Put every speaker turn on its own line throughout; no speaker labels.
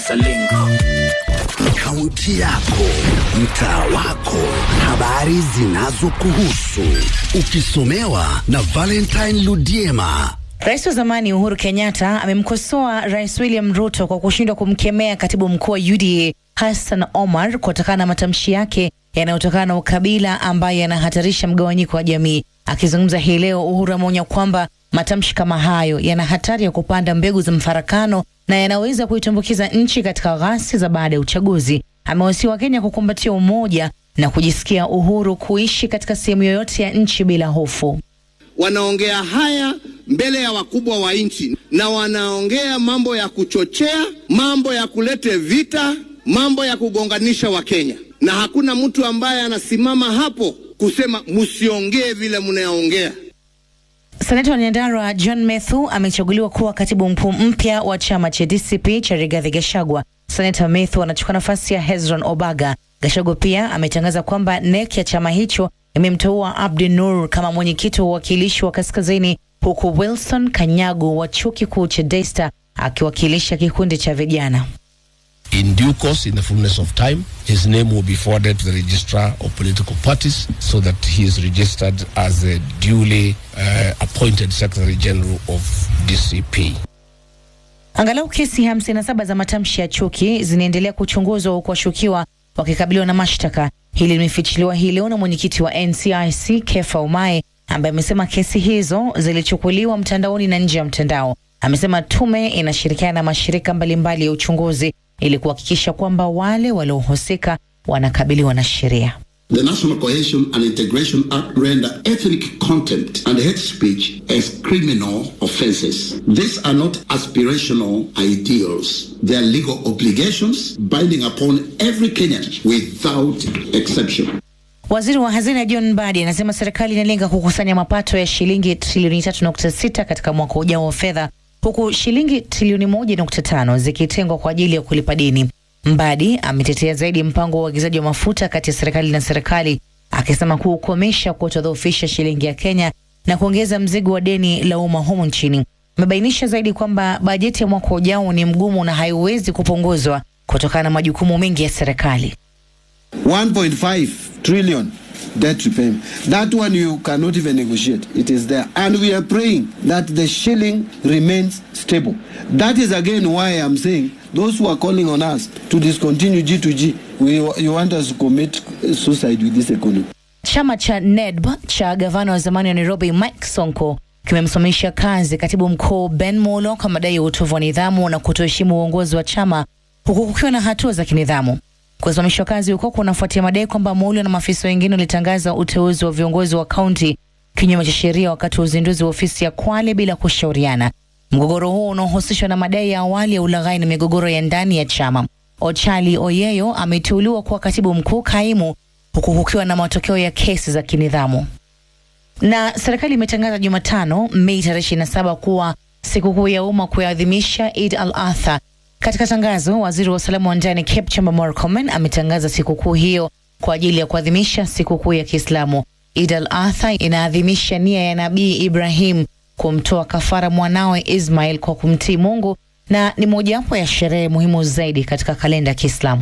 Salingo.
Kaunti yako, mtaa wako, habari zinazokuhusu, ukisomewa na Valentine Ludiema.
Rais wa zamani Uhuru Kenyatta amemkosoa Rais William Ruto kwa kushindwa kumkemea katibu mkuu wa UDA Hassan Omar kutokana na matamshi yake yanayotokana na ukabila ambayo yanahatarisha mgawanyiko wa jamii. Akizungumza hii leo, Uhuru ameonya kwamba matamshi kama hayo yana hatari ya kupanda mbegu za mfarakano na yanaweza kuitumbukiza nchi katika ghasia za baada ya uchaguzi. Amewasihi Wakenya kukumbatia umoja na kujisikia uhuru kuishi katika sehemu yoyote ya nchi bila hofu.
Wanaongea haya mbele ya wakubwa wa nchi na wanaongea mambo ya kuchochea, mambo ya kulete vita, mambo ya kugonganisha Wakenya, na hakuna mtu ambaye anasimama hapo kusema msiongee vile mnaongea.
Seneta wa Nyandarua John Methu amechaguliwa kuwa katibu mkuu mpya wa chama cha DCP cha Rigathi Gachagua. Seneta Methu anachukua nafasi ya Hezron Obaga. Gachagua pia ametangaza kwamba NEC ya chama hicho imemteua Abdi Nur kama mwenyekiti wa uwakilishi wa kaskazini, huku Wilson Kanyagu wa chuo kikuu cha Daystar akiwakilisha kikundi cha vijana.
In due course, in the fullness of time, his name will be forwarded to the registrar of political parties so that he is registered as a duly uh, appointed Secretary General of DCP.
Angalau kesi 57 za matamshi ya chuki zinaendelea kuchunguzwa huku washukiwa wakikabiliwa na mashtaka. Hili limefichuliwa hii leo na mwenyekiti wa NCIC Kefa Umae ambaye amesema kesi hizo zilichukuliwa mtandaoni na nje ya mtandao. Amesema tume inashirikiana na mashirika mbalimbali ya uchunguzi ili kuhakikisha kwamba wale waliohusika wanakabiliwa na sheria.
The National Cohesion and Integration Act render ethnic contempt and hate speech as criminal offenses. These are not aspirational ideals. They are legal obligations binding upon every Kenyan without exception.
Waziri wa hazina John Mbadi anasema serikali inalenga kukusanya mapato ya shilingi trilioni 3.6 katika mwaka ujao wa fedha huku shilingi trilioni 1.5 zikitengwa kwa ajili ya kulipa deni. Mbadi ametetea zaidi mpango wa uagizaji wa mafuta kati ya serikali na serikali, akisema kuukomesha kutodhoofisha shilingi ya Kenya na kuongeza mzigo wa deni la umma humu nchini. Amebainisha zaidi kwamba bajeti ya mwaka ujao ni mgumu na haiwezi kupunguzwa kutokana na majukumu mengi ya serikali.
1.5 trillion debt repayment. That one you cannot even negotiate. It is there. And we are praying that the shilling remains stable. That is again why I'm saying those who are calling on us to discontinue G2G, we, you want us to commit suicide with this economy.
Chama cha NEDB cha gavana wa zamani wa Nairobi Mike Sonko kimemsimamisha kazi katibu mkuu Ben Molo kwa madai ya utovu wa nidhamu na kutoheshimu uongozi wa chama huku kukiwa na hatua za kinidhamu. Kusimamishwa kazi huko kunafuatia madai kwamba Molo na maafisa wengine walitangaza uteuzi wa viongozi wa kaunti kinyume cha sheria wakati wa uzinduzi wa ofisi ya Kwale bila kushauriana. Mgogoro huo unaohusishwa na madai ya awali ya ulaghai na migogoro ya ndani ya chama. Ochali Oyeyo ameteuliwa kuwa katibu mkuu kaimu huku kukiwa na matokeo ya kesi za kinidhamu. Na serikali imetangaza Jumatano Mei tarehe 27 kuwa sikukuu ya umma kuadhimisha Eid al-Adha. Katika tangazo, waziri wa usalama wa ndani Kipchumba Murkomen ametangaza sikukuu hiyo kwa ajili ya kuadhimisha sikukuu ya Kiislamu. Eid al-Adha inaadhimisha nia ya Nabii Ibrahim kumtoa kafara mwanawe Ismail kwa kumtii Mungu na ni mojawapo ya sherehe muhimu zaidi katika kalenda ya Kiislamu.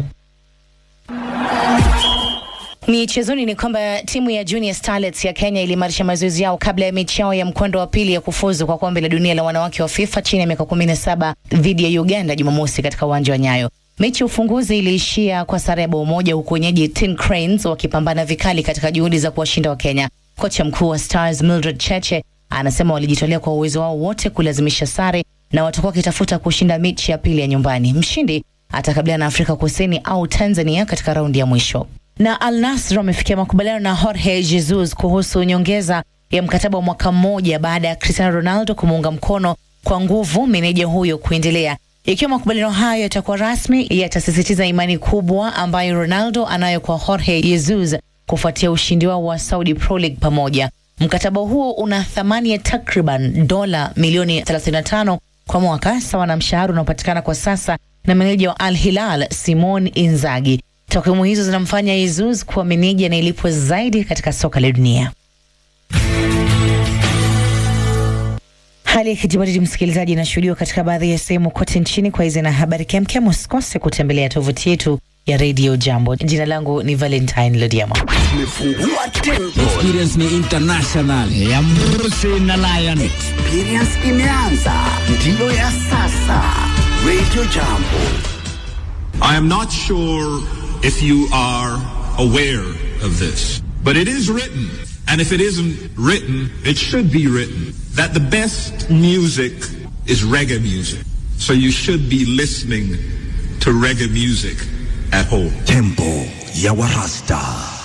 Michezoni ni kwamba timu ya Junior Starlets ya Kenya iliimarisha mazoezi yao kabla ya mechi yao ya mkondo wa pili ya kufuzu kwa kombe la dunia la wanawake wa FIFA chini ya miaka 17 dhidi ya Uganda Jumamosi katika uwanja wa Nyayo. Mechi ya ufunguzi iliishia kwa sare ya bao moja huku wenyeji Tin Cranes wakipambana vikali katika juhudi za kuwashinda wa Kenya. Kocha mkuu wa Stars Mildred Cheche anasema walijitolea kwa uwezo wao wote kulazimisha sare na watakuwa wakitafuta kushinda mechi ya pili ya nyumbani. Mshindi atakabiliana na Afrika Kusini au Tanzania katika raundi ya mwisho na Al Nassr wamefikia makubaliano na Jorge Jesus kuhusu nyongeza ya mkataba wa mwaka mmoja baada ya Cristiano Ronaldo kumuunga mkono kwa nguvu meneja huyo kuendelea. Ikiwa makubaliano hayo yatakuwa rasmi, yatasisitiza imani kubwa ambayo Ronaldo anayo kwa Jorge Jesus kufuatia ushindi wao wa Saudi Pro League pamoja. Mkataba huo una thamani ya takriban dola milioni 35 kwa mwaka, sawa na mshahara unaopatikana kwa sasa na meneja wa Al Hilal Simon Inzaghi. Takwimu hizo zinamfanya Jesus kuwa meneja anayelipwa zaidi katika soka la dunia. Hali ya kijibaridi msikilizaji, inashuhudiwa katika baadhi ya sehemu kote nchini. Kwa hizi na habari kemkem, usikose kutembelea tovuti yetu ya Radio Jambo. Jina langu ni Valentine Lodiama.
Tumefungua tempo,
Experience ni international ya Mrusi na Lion.
experience imeanza, ndiyo ya sasa. Radio Jambo.
I am not sure if you are aware of this, but it is written, and if it isn't written, it should be written, that the best music is reggae music. So you should be listening to reggae music at home.
Tempo ya Warasta,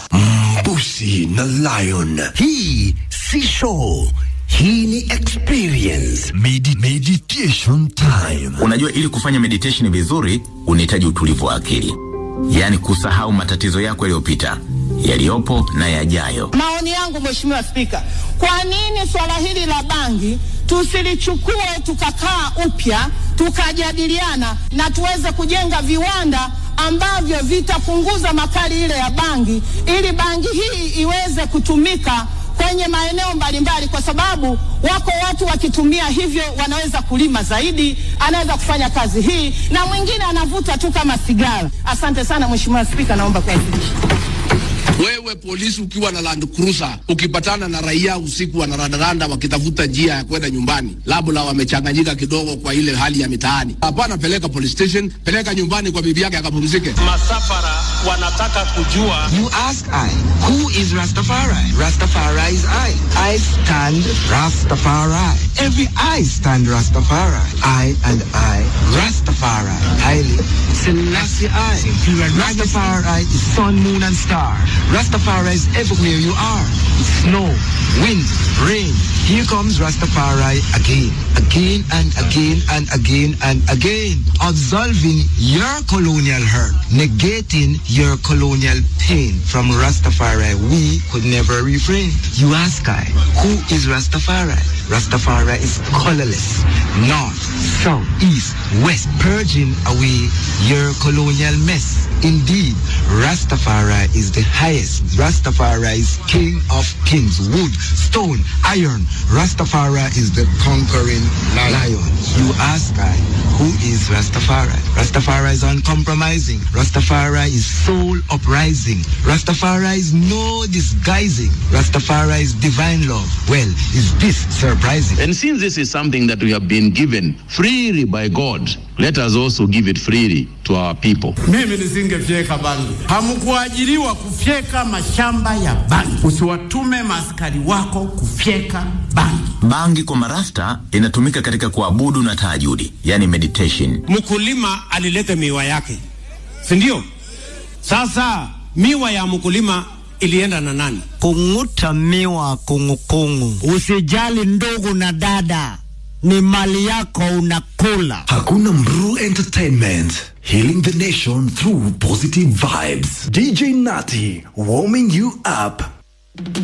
Mbusi na Lion.
Hii si show, hii ni experience.
Medi meditation time.
Unajua, ili kufanya meditation vizuri unahitaji utulivu wa akili, yaani kusahau matatizo yako yaliyopita, yaliyopo na yajayo.
Maoni yangu Mheshimiwa Spika, kwa nini swala hili la bangi tusilichukue tukakaa upya tukajadiliana na tuweze kujenga viwanda ambavyo vitapunguza makali ile ya bangi ili bangi hii iweze kutumika kwenye maeneo mbalimbali, kwa sababu wako watu wakitumia hivyo wanaweza kulima zaidi, anaweza kufanya kazi hii, na mwingine anavuta tu kama sigara. Asante sana Mheshimiwa Spika, naomba kuwasilisha.
Wewe polisi ukiwa na Land Cruiser ukipatana na raia usiku wanarandaranda wakitafuta njia ya kwenda nyumbani, labda wamechanganyika kidogo kwa ile hali ya mitaani, hapana, peleka police station, peleka nyumbani kwa bibi yake akapumzike.
Masafara wanataka kujua.
You ask I, who is Rastafari? Rastafari is I. I stand Rastafari. Every I stand Rastafari. I and I, Rastafari. Haile Selassie I. Rastafari is sun, moon and star. Rastafari is everywhere you are. Snow, wind, rain. Here comes Rastafari again, again and again and again and again. Absolving your colonial hurt, negating your colonial pain. From Rastafari, we could never refrain. You ask I, who is Rastafari? Rastafari is colorless, north, south, east, west, purging away your colonial mess. Indeed, Rastafari is the highest. Rastafari is king of kings, wood, stone, iron. Rastafari is the conquering lion. You ask I, who is Rastafari? Rastafari is uncompromising. Rastafari is soul uprising. Rastafari is no disguising. Rastafari is divine love. Well, is this surprising?
And since this is something that we have been given freely by God, let us also give it freely to our people.
Mimi nisingefyeka bangi. Hamkuajiriwa kufyeka mashamba ya bangi. Usiwatume maaskari wako kufyeka bangi.
Bangi kwa marasta inatumika katika kuabudu na tahajudi, yani meditation.
Mkulima alileta miwa yake, si ndio? Sasa miwa ya mkulima ilienda na nani?
Kung'uta miwa kungukungu. Usijali ndugu na dada, ni mali yako unakula.
Hakuna Mru Entertainment. Healing the nation through positive vibes. DJ Nati warming you up.